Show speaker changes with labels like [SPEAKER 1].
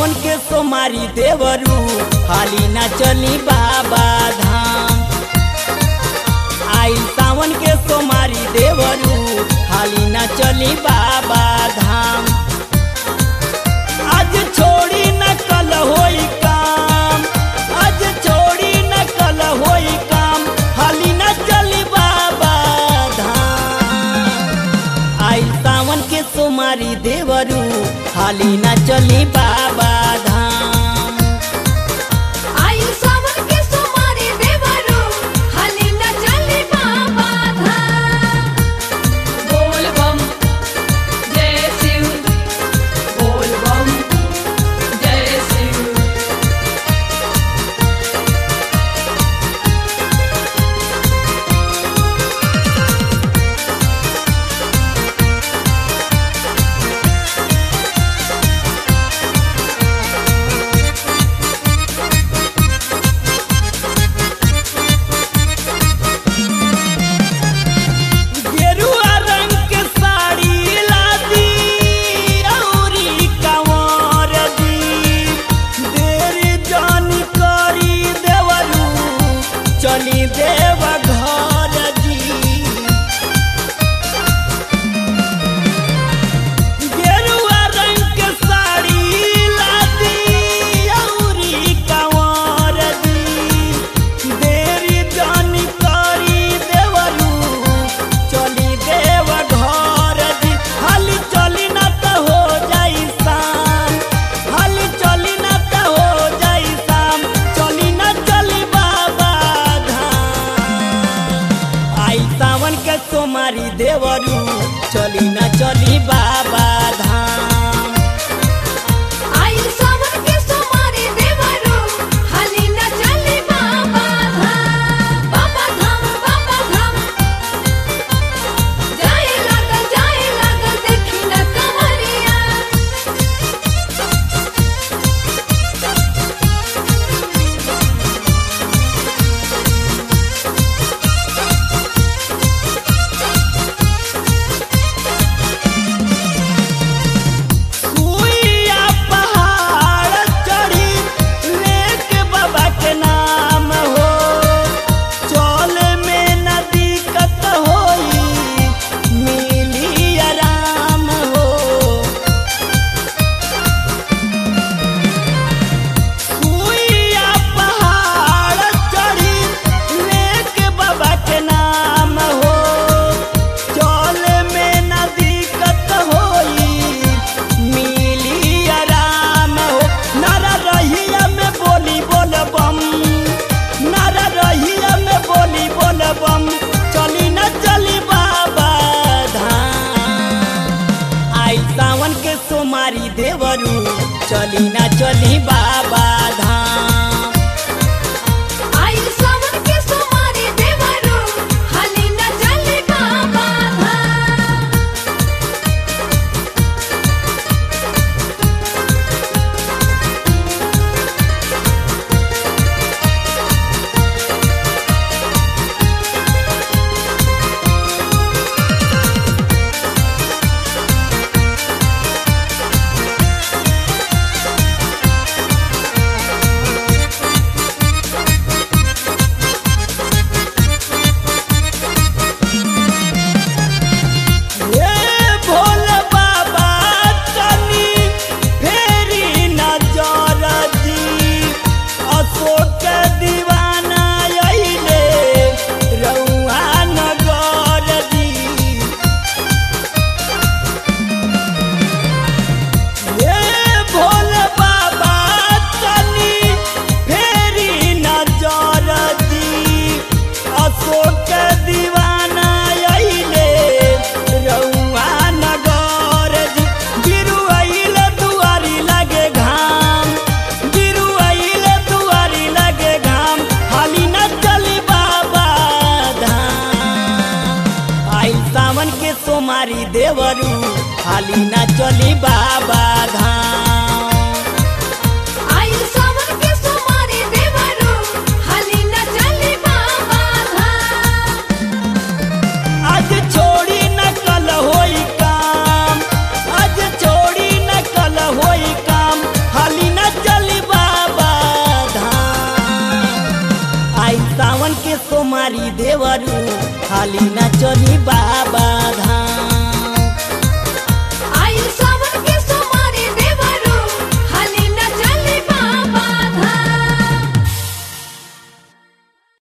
[SPEAKER 1] सावन के सोमारी देवरू हाली ना चली बाबा धाम आई सावन के सोमारी देवरू हाली ना चली बाबा धाम आज छोड़ी न कल होई काम आज छोड़ी न कल होई काम हाली न चली बाबा धाम आई सावन के सोमारी देवरू हाली न चली बाबा धाम
[SPEAKER 2] आई सावन के सोमारी देवरू हाली न चली बाबा धाम बोल बम जय शिव बोल बम जय शिव
[SPEAKER 1] गेरुआ रंग के साड़ी लादी औरी कंवर दी देरी जानी करी देवरू चली देव घर जी गेरुआ रंग के साड़ी लादी औरी कंवर दी देरी जानी करी देवरू चली देव घर दी हाली चली ना त हो जाई शाम हाली चली ना त हो जाई शाम चली ना चली बाबा धाम आई सावन के सोमारी देवरू चली ना चली बाबा धाम
[SPEAKER 2] आई सावन के सोमारी देवरू हाली न चली बाबा धाम बाबा धाम बाबा धाम जाए लागल जाए लागल देखी न कमरिया
[SPEAKER 1] सुइया पहाड़ चढ़ी लेके बाबा के नाम हो चल में न दिक्कत होई मिली आराम हो सुइया पहाड़ चढ़ी लेके बाबा के नाम हो चल में न दिक्कत होई मिली आराम हो नारा रहिया में बोली बोल बम नारा रहिया में बोली बोल बम चली न चली बाबा धाम आई सावन के सोमारी देवरू चली न चली बाबा धाम
[SPEAKER 2] आई सावन के सोमारी देवरू हाली न चली बाबा धाम
[SPEAKER 1] हे भोले बाबा तनी फेरी नजर दी अशोक दीवाना अइले रउआ नगर दी हे भोले बाबा तनी फेरी नजर दी अशोक दीवाना अइले रउआ नगर जी गिरु अइले दुआरी लगे घाम गिरु अइले दुआरी लगे घाम हाली न चली बाबा धाम आई सावन के सोमारी देवरू हाली न चली बाबा धाम
[SPEAKER 2] आई सावन के सोमारी देवरू हाली न चली बाबा धाम
[SPEAKER 1] आज छोड़ी न कल होई काम आज छोड़ी न कल होई काम हाली न हाली न चली बाबा